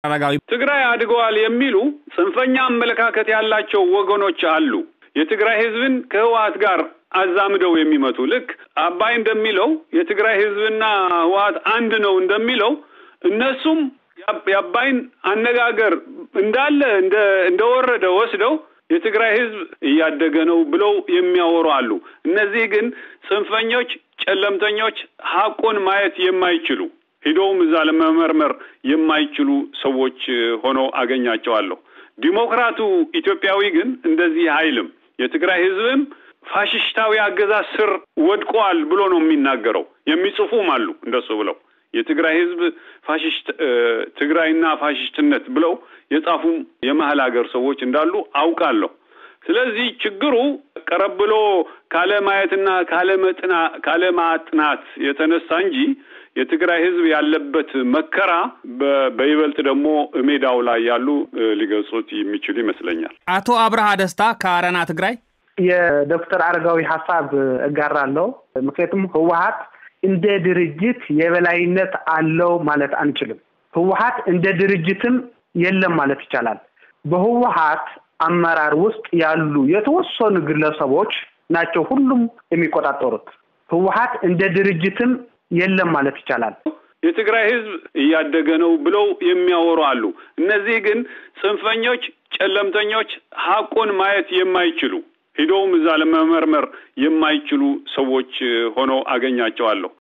አረጋዊ ትግራይ አድገዋል የሚሉ ጽንፈኛ አመለካከት ያላቸው ወገኖች አሉ። የትግራይ ህዝብን ከህወሀት ጋር አዛምደው የሚመቱ ልክ አባይ እንደሚለው የትግራይ ህዝብና ህወሀት አንድ ነው እንደሚለው እነሱም የአባይን አነጋገር እንዳለ እንደወረደ ወስደው የትግራይ ህዝብ እያደገ ነው ብለው የሚያወሩ አሉ። እነዚህ ግን ጽንፈኞች፣ ጨለምተኞች ሀቁን ማየት የማይችሉ ሂደውም እዛ ለመመርመር የማይችሉ ሰዎች ሆነው አገኛቸዋለሁ። ዲሞክራቱ ኢትዮጵያዊ ግን እንደዚህ አይልም። የትግራይ ህዝብም ፋሽስታዊ አገዛዝ ስር ወድቋል ብሎ ነው የሚናገረው። የሚጽፉም አሉ እንደሱ ብለው የትግራይ ህዝብ ፋሽስት ትግራይና ፋሽስትነት ብለው የጻፉም የመሀል ሀገር ሰዎች እንዳሉ አውቃለሁ። ስለዚህ ችግሩ ቀረብ ብሎ ካለ ማየትና ካለ መጥና ካለ ማጥናት የተነሳ እንጂ የትግራይ ህዝብ ያለበት መከራ በይበልጥ ደግሞ ሜዳው ላይ ያሉ ሊገልጹት የሚችሉ ይመስለኛል። አቶ አብርሃ ደስታ ከአረና ትግራይ የዶክተር አረጋዊ ሀሳብ እጋራለሁ። ምክንያቱም ህወሀት እንደ ድርጅት የበላይነት አለው ማለት አንችልም። ህወሀት እንደ ድርጅትም የለም ማለት ይቻላል። በህወሀት አመራር ውስጥ ያሉ የተወሰኑ ግለሰቦች ናቸው ሁሉም የሚቆጣጠሩት። ህወሀት እንደ ድርጅትም የለም ማለት ይቻላል። የትግራይ ህዝብ እያደገ ነው ብለው የሚያወሩ አሉ። እነዚህ ግን ጽንፈኞች፣ ጨለምተኞች ሀቁን ማየት የማይችሉ ሂደውም እዛ ለመመርመር የማይችሉ ሰዎች ሆነው አገኛቸዋለሁ።